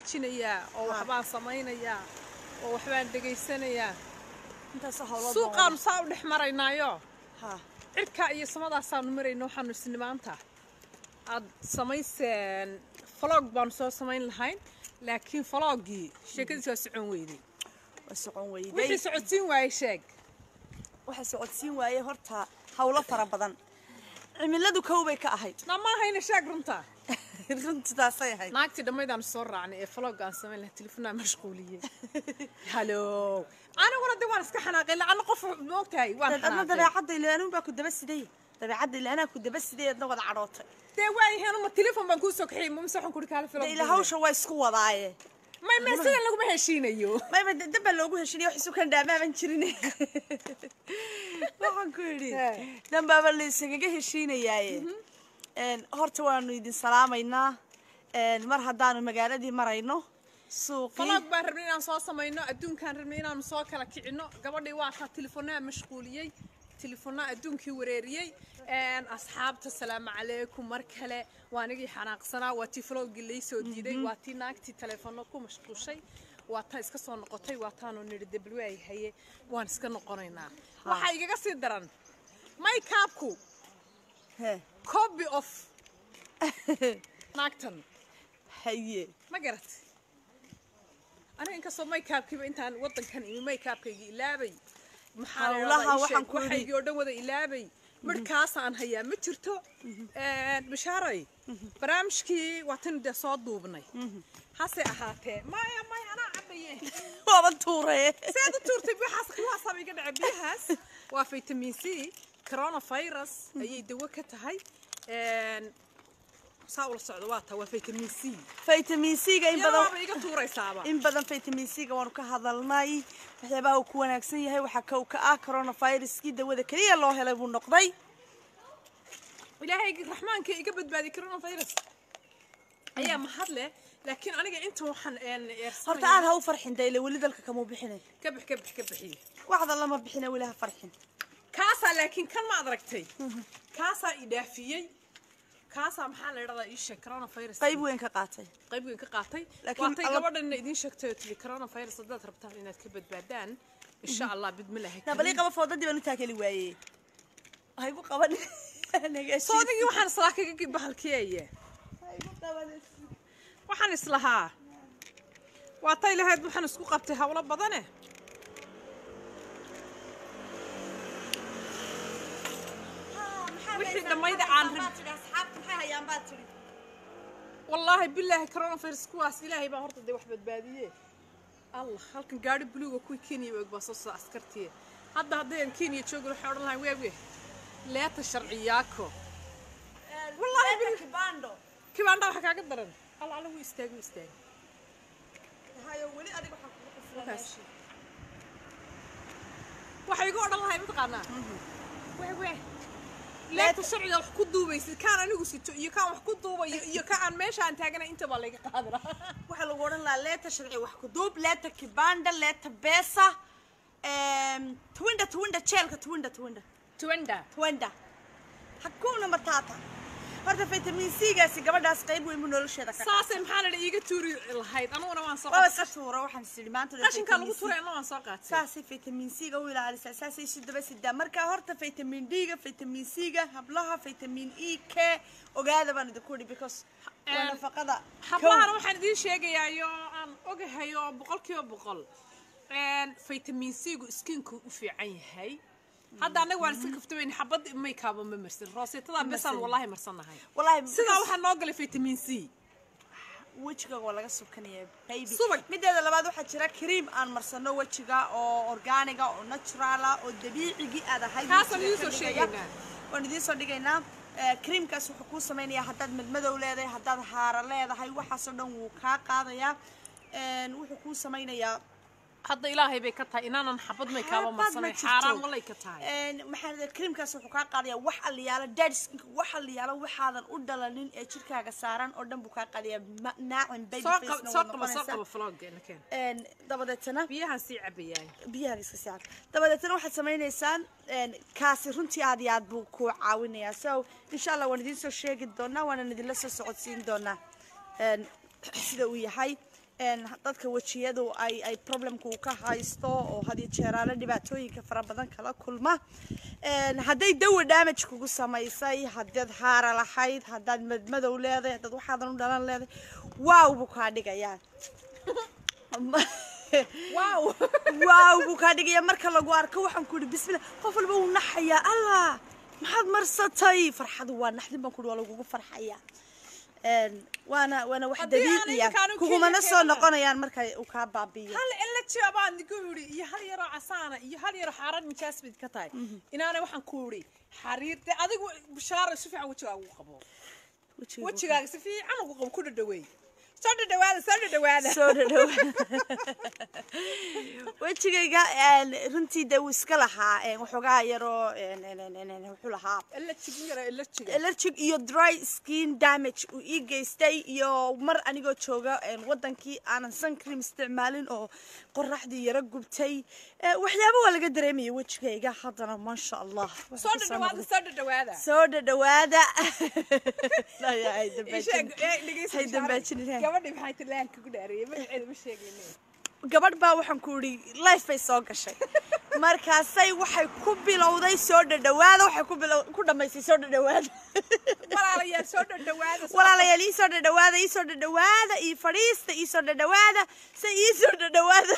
jinayaa oo waxbaan samaynayaa oo waxbaan dhegaysanayaa intaas hawlo suuqaanu saa u dhex maraynaayo ha cirka iyo samadaasaanu marayno waxaanu isni maanta aad samayseen falog baanu soo samayn lahayn laakiin falogii sheekadiis waa socon weyday waa socon wixii weyday socodsiin waayey sheeg waxa socodsiin waaye horta hawlo fara badan cimiladu kow bay ka ahayd dhammaahayna sheeg runta runtidaasay ahayd naagtii dhammaydaanu soo raacnay ee falog aan samayn lahay telefoonaa mashquuliyey halo aniguna de waan iska xanaaqay lacana qof moogtahay waan adna xanaaqay dabeecadda ilaanuun baa ku daba siday dabeecadda ilaanaa ku daba siday adna wada cadhootay dee waayahay ma telefon baan kuu soo kaxiyey mase waxaan kuri kaala de falog ila hawsha waa isku wadaaye may may sidan laguma heshiinayo mayba dab baa loogu heshinaya wax isu kan dhaamaaban jirin waxaan ku yidhi He. dambaaba la isagaga heshiinayaaye Een, horta waanu idin salaamaynaa Een, mar haddaanu magaaladii marayno suuqii falog baan rabnay inaan soo samayno adduunkaan rabnay inaanu soo kala kicino gabadhii waa kaa telefoonaa mashquuliyey telefoonaa adduunkii wareeriyey Een, asxaabta salaamu calaykum mar kale waa anigii xanaaqsanaa waa tii falogii laysoo diiday waa tii naagtii telefoonno ku mashquushay waa taa iska soo noqotay waa taanu nidhi debluwaay haye waan iska noqonaynaa waxaa igaga sii daran maykaabku He. copy of naagtan haye ma garat aniga inkastoo maykaabkiiba intaan wadankan imi maykaabkayga ilaabay maxaa la Hawlaha yidhahdaa ii waxaan sheeg, ku idhi- waxaygii oo dhan wada ilaabay midhkaasaan hayaa ma jirto bashaaray barnaamijkii waa tan dee soo duubnay hase ahaatee maya maya anaa cabaye waaba tuuree seed u tuurtay waxaas kuwaasaaba iga dhaca biyahaas waa vitamin c coronavirus ayay dawo ka tahay Een, saa ula socdo waa taa waa vitamin c vitamin c-ga in badan yaraaba iga tuuraysaaba in badan vitamin c-ga waanu ka hadalnay waxyaabaha uu ku wanaagsan yahay waxaa kow ka ah coronaviruskii dawada keliya loo helay buu noqday ilaahay raxmaanka iga badbaadi coronavirus ayaa mahad leh laakiin aniga inta waxaan een horta aad ha u farxin dayle weli dalka kamuu bixinay ka bix ka bix ka bixiye waxda lama bixina weli ha farxin kaasaa laakiin kan ma aragtay kaasaa i dhaafiyey kaasaa maxaa la idhahdaa ii sheeg coronavirus qayb weyn ka qaatay qayb weyn ka qaatay Laakiin waatay alla- gabadhanna idiin sheegtay oo tiri coronavirus haddaad rabtaan inaad ka badbaadaan insha allah bidmilaahi nabalii qaba foodadii baan u taakeli waayey ha igu qaban soodigii waxaan islaa kaga bahalkiyeeye waxaan islahaa waa tay lahayd waxaan isku qabtay hawlo badane wixii dhammayda aan rab- wallaahi bilaahi coronavirus kuwaas ilaahay baa horta dee wax badbaadiye allah halkan gaari buluuga kuwii kenya u eg baa soo socda askartiye hadda haddayaan kenya joogin waxay odhan lahayn weege leeta sharciyaako wallaahi bil- kibaandha waxa kaaga daran alla alla wuu istaagi wuu istaagi Markaas. waxay igu odhan lahayd mataqaanaa wewe leeta sharciga wax ku duubaysid kaan anigu sito iyo kaan wax ku duubayo iyo ka aan meesha aan taaganay inta baa layga qaadi lahaa waxaa lagu odhan lahaa leeta sharci wax ku duub leeta kibanda leeta beesa twinda twinda jeelka twinda twinda tuwanda twinda hakuna matata horta vitamin c-gaasi gabadhaas qayb weyn buu nolosheeda ka saasay maxaa la iiga tuuri lahayd aniguna waan soo waaba qaatay iska tuura waxaan sidhi maanta qashinkaa lagu tuuray anna waan soo qaatay saasay vitamin c-ga u ilaalisaa saasay isu daba sidaa marka horta vitamin d-ga vitamin c-ga hablaha vitamin e k ogaada baan idinku idhi because waa Een, nafaqada hablahana waxaan idiin sheegayaa iyo aan ogahay oo boqolkiiba boqol vitamin c-gu skinka u fiican yahay hadda annaga waan iska kaftabayn xabad maykaaba ma marsan rooseetada besaan wallahi marsannahay wallahi sidaa waxaa noo galay vitamin c wejiga waa laga subkanaya baby Subag. mideeda labaad waxaa jira cream aan marsano wejiga oo organiga oo naturala oo dabiicigii aad ahayd Kaasaan wejiga idiin soo ka dhigaya. sheegaynaa. waan idiin soo dhigaynaa Eh, creamkaas wuxuu kuu samaynayaa haddaad madmadow leedahay haddaad haara leedahay waxaasoo dhan wuu kaa qaadayaa Een, wuxuu kuu samaynayaa hadda ilaahay bay ka tahay inaanan xabad maykaaba Xabad ma marsanay jirto. xaaraan walay ka tahay Een, maxaa la dhahaa, creamkaas wuxuu kaa qaadayaa wax aliyaalo dead skinka wax aliyaalo waxaadan u dhalanin ee jirkaaga saaran oo dhan buu kaa qaadayaa Ma- naacin baby soo face qaba na soo waad qaba soo noqonaysaa. qaba floggeena keen Een, dabadeetana biyahan sii cabayaay biyaha iska saac dabadeetana waxaad samaynaysaan een, kaasi runtii aad iyo aad buu ku caawinayaa so insha allah waan idiin soo sheegi doonaa waanan idinla soo socodsiin doonaa een, sida uu yahay een, dadka wejiyadu ay ay problemka uu ka haysto oo had iyo jeeraale dhibaatooyinka fara badan kala kulma Een, hadday dawa damage kugu samaysay haddaad haara lahayd haddaad madmadow leedahay haddaad waxaadan u dhalan leedahay waaw buu kaa dhigayaa wow waaw buu kaa dhigaya marka lagu arko waxaan ku ihi bismillah qof walba wuu naxayaa allah maxaad marsatay farxadu waa naxdin baan ku ihi waa lagugu farxayaa Een, waana waana wax Haddii aan dabiiciya iminkaan u kugumana keenin soo keenana. noqonayaan marka uu kaa baabi'iyo hal ila baan ku yidhi iyo hal yaroo casaana iyo hal yaroo xaarad nijaas bayd ka tahay inaana waxaan ku yidhi xariir de adigu bishaara si fiican wejigaaga ugu qabo Wejiga wejigaaga si fiican ugu qabo ku dhadhaweey soo dhadhawaada soo dhadhawaada soo dhadhow wejigayga een, runtii de wuu iska lahaa een, waxoogaa yaroo een, een, een, een, een, wuxuu lahaa ila jigin yara ila jiga allergic iyo dry skin damage uu ii geystay iyo mar anigoo jooga een, wadankii aanan sun cream isticmaalin oo qoraxdii yara gubtay Eh, waxyaabo waa laga dareemaya wejigayga haddana maasha allah soo dhadhawaada soo dhadhawaada soo dhadhawaada Ay, ay, Ii dambaajin. sheeg, ee, dhegeyso Hay bishaara. dambaajin ilaahay. gabadhii maxay tilaanka ku dhaariyey magaceeda ma sheegayne gabadh baa waxaan ku idhi life bay soo gashay markaasay waxay ku bilowday soo dhadhawaada waxay ku bilow ku dhammaysay soo dhadhawaada walaalayaal soo dhadhawaada soo- walaalayaal ii soo dhadhawaada ii soo dhadhawaada ii fadhiista ii soo dhadhawaada se ii soo dhadhawaada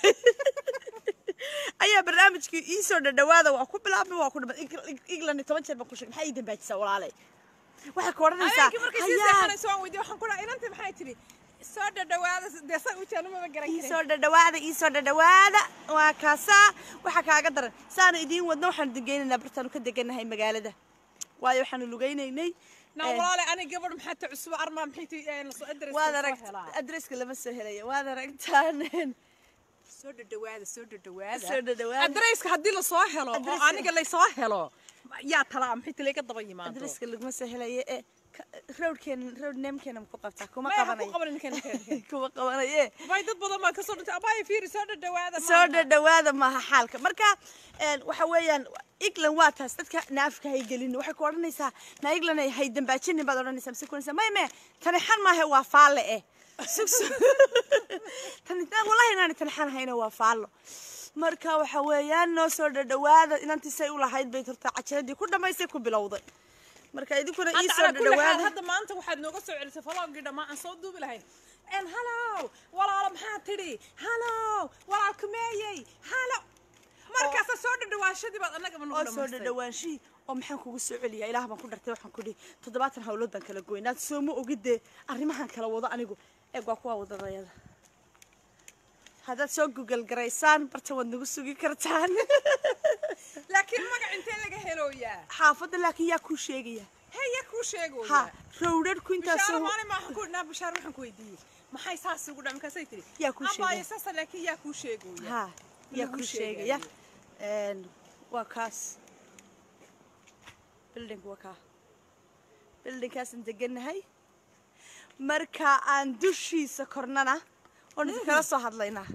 ayaa barnaamijkii ii soo dhadhawaada waa ku bilaabmay waa ku dhamay england toban jeer baan ku sheegay maxaa ii dambaajisaa walaalay waxay ku odhanaysaa habeenkii markay sii hayaa seexanayso waan weydiiyey waxaan ku dhahay inantii maxay tidhi soo dhadhawaada dee sa ujaanu maba garan ii karin soo dhadhawaada ii soo dhadhawaada waa kaasaa waxaa kaaga daran saanu idiin wadno waxaanu degeynaynaa bartaanu ka deganahay magaalada waayo waxaanu lugaynaynay na walaale aniga gabadh maxaa ta cusub armaa maxay ti lasoo adres waad arag adresska lama soo helaya waad aragtaan soo dhadhawaada soo dhadhawaada Soo dhadhawaada. adreska haddii lasoo helo oo Adreska- aniga laysoo helo yaa talaa maxay tila ka daba yimaado adreska laguma soo helaya ee rowdkeena rowd namekeena ma ku qabtaa kuma maya ha ku qabanayo qabanin ninkan ninkan kuma qabanaye bay dad badan baa kasoo dhintay abaya fiiri soo dhadhawaada soo maaha. dhadhawaada maaha xaalka marka een, waxa weeyaan england waa taas dadka naafka hay gelin waxay ku odhanaysaa na england ay hay dambaajinin baad odhanaysaa mise kunaysaa may me tani xan maahe waa faalle eh sug sug tani tani- wallahi inaani tani xan hayna waa faallo marka waxa weeyaan noo soo dhadhawaada inantiisay u lahayd bay horta cajaladii ku dhammaysay ku bilowday marka idinkuna ii hadda soo calaa kulli xaal dhadhawaada hadda maanta waxaad nooga soo celisay falowgii dhammaan aan soo duubi lahayn en halow walaalo maxaa tidhi halow walaal kumeeyey halo markaasa soo dhadhawaashadii baad annagaba nagu oo soo dhamaystay dhadhawaanshii oo maxaan kugu soo celiyaa ilaah baan ku dhartay waxaan ku dhihi toddobaatan hawlood baan kala goynaad soo ma ogidee arrimahan kala wado anigu eeg waa kuwaa wadadayada haddaad soo gugal garaysaan barta waad nagu sugi kartaan laakiin magac intee laga helooyaa xaafadda laakiin yaa kuu sheegaya hey yaa kuu sheegooyaa ha rowdharhku bishaaro intaasoo maalin ma waxaan ku naa bishaaro waxaan ku weydiiyey maxay saas ugu dhaca markaasay tidhi Yaa kuu sheegay. abaayo saasa laakiin yaa kuu sheegooya ha yaa Lagu kuu sheegaya sheegayo. Een, waa kaas building waa kaa buildingkaasaan degannahay marka aan dushiisa kornana oon idinkala soo hadlaynaa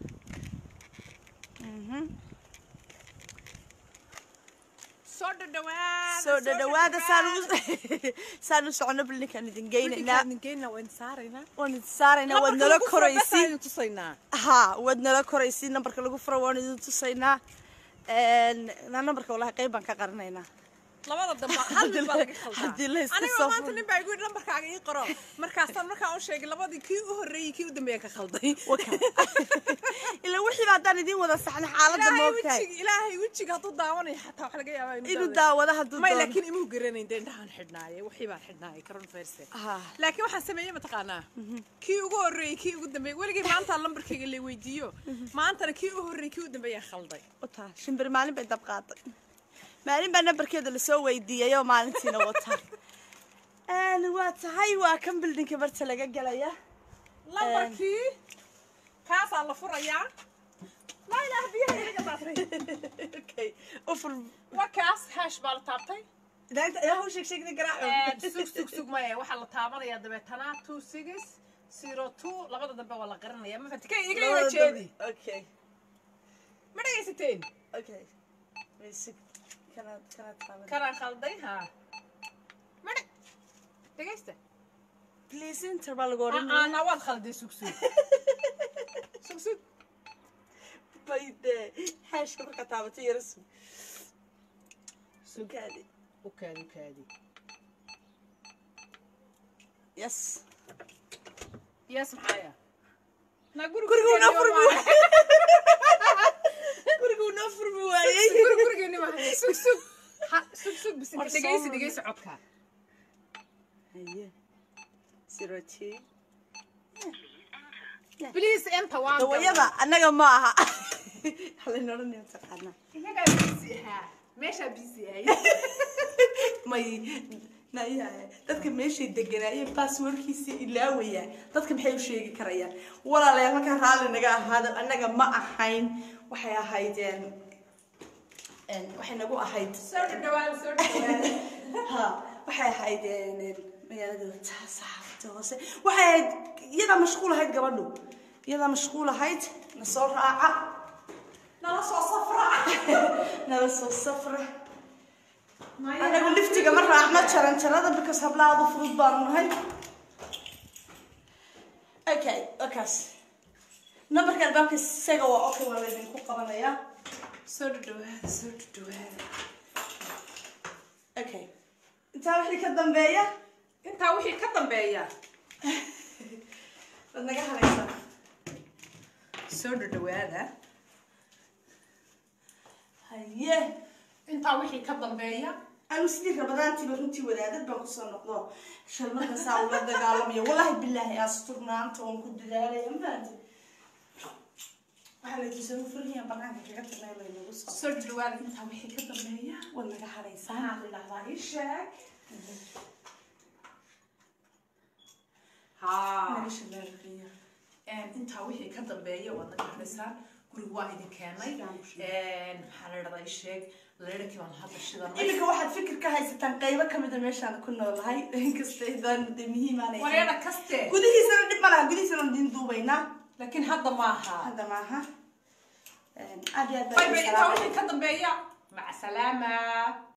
soo dhadhawaada soo dhadhawaada saan u saan u socono buildingkaan idin geynaynaa geynaa waan saaraynaa waan idin saaraynaa waad nala koraysiin tusaynaa ha waad nala koraysiin nambarka lagu furo waan idin tusaynaa Een, na nambarka wallahi qayb baan ka qarinaynaa labada dambe hal mid baa laga khaldaa haddii la iska aniga soo maanta furo. nin baa igu yidhi lambarkaaga ii qoro markaasaan markaan u sheegay labadii kii u horreeyey kii u dambeeyaan ka khalday ilaa wixiiba haddaan idiin wada saxna xaaladda ilaahay moogtahay wejiga ilaahay wejiga hadduu daawanayo xataa wax laga yaabaa inuu inuu daawado hadduu may doono laakiin imuu garanayn dee indhahaan xidhnaaye wixii baan xidhnaaye coronavirus Ha. laakiin waxaan sameeyey mataqaanaa kii ugu horreeyey kii ugu dambeeyey weligay maanta lambarkayga la weydiiyo maantana kii u horreeyey kii u dambeeyaan khalday wataa shimbir maalin bay dab qaaday maalin baa nambarkeeda lasoo weydiiyayoo maalintiina wataa Een, waa tahay waa kan bildinka barta laga gelaya lambarkii kaasaa la furayaa laa ilaaha biyaha inaga daatay okay ufur waa kaas haash baa la taabtay daanta ayaa hau sheeg sheegna garaac sug sug sug maya waxaa la taabanayaa dabeetana two six zero two labada dambe waa la qarinaya ma fahanti ka iga iga jeedi okay ma dhegaysateen okay basic kanaad kanaad taaban kanaan khalday haa ma dhe dhegaysta please inter baa lagu odhanaya ana waad khalday sugsug sugsug bayde xaashka markaa taabatay yara sug sugaadi u kaadi u kaadi yes yes maxaya na gurigu noo furmi gurigu noo furmi waayey gurigeeni mahaya sug sug Ha, sug sug bis War dhegeysi soo dhegeysi codka haye zero two please enter waan dawayada annaga ma aha halayna odhanaya taqaanaa inagaa busy ahaa meeshaa busy ahay may nayahay dadka meeshay deganaayeen basswordkiisii ilaawaya dadka maxay u sheegi karayaan walaalayaal halkaa raalli naga ahaada annaga ma ahayn waxay ahaydeen waxay nagu ahayd soo dhawaan soo dhawaan ha waxay ahayd magaalada saxaafada hoose waxay ahayd iyadaa mashquul ahayd gabadhu iyadaa mashquul ahayd na soo raaca nala soo safra nala soo safra anagu liftiga ma raacno jaran jarada because hablaadu fudud baanu nahay okay wakaas numberka albaabka isaga waa okay waa laydinku qabanayaa soo dhawaada soo dhawaada okay intaa wixii ka dambeeya intaa wixii ka dambeeya waad naga halaysaa soo dhawaada haye intaa wixii ka dambeeya anu sidii rabadaantiiba runtii wadaadad baan kusoo noqdo shalmada saa ula dagaalamaya wallahi bilaahi asturnaanta oon ku dadaalaya mafahanti waxaa laytusoo furhiya banaanka kaga tagnay laynagu soo soo dhawaada intaa wixii ka dambeeya waad naga halaysaa maxaa la dhahdaa ii sheeg haa naga shalaaliya intaa wixii ka dambeeya waad naga hadhaysaan guriga waa idin keenay maxaa la dhahdaa ii sheeg leerhkii baan hadda shidanay iminka waxaad fikir ka haysataan qaybo kamida meeshaan ku noolahay inkasta idaan de muhiimaanay wareena kaste gudihiisana dhib ma laha gudihiisana diin duubaynaa laakiin hadda maaha hadda maaha aad iyo aad bay bay intaa baa wixii ka dambeeya maca salaama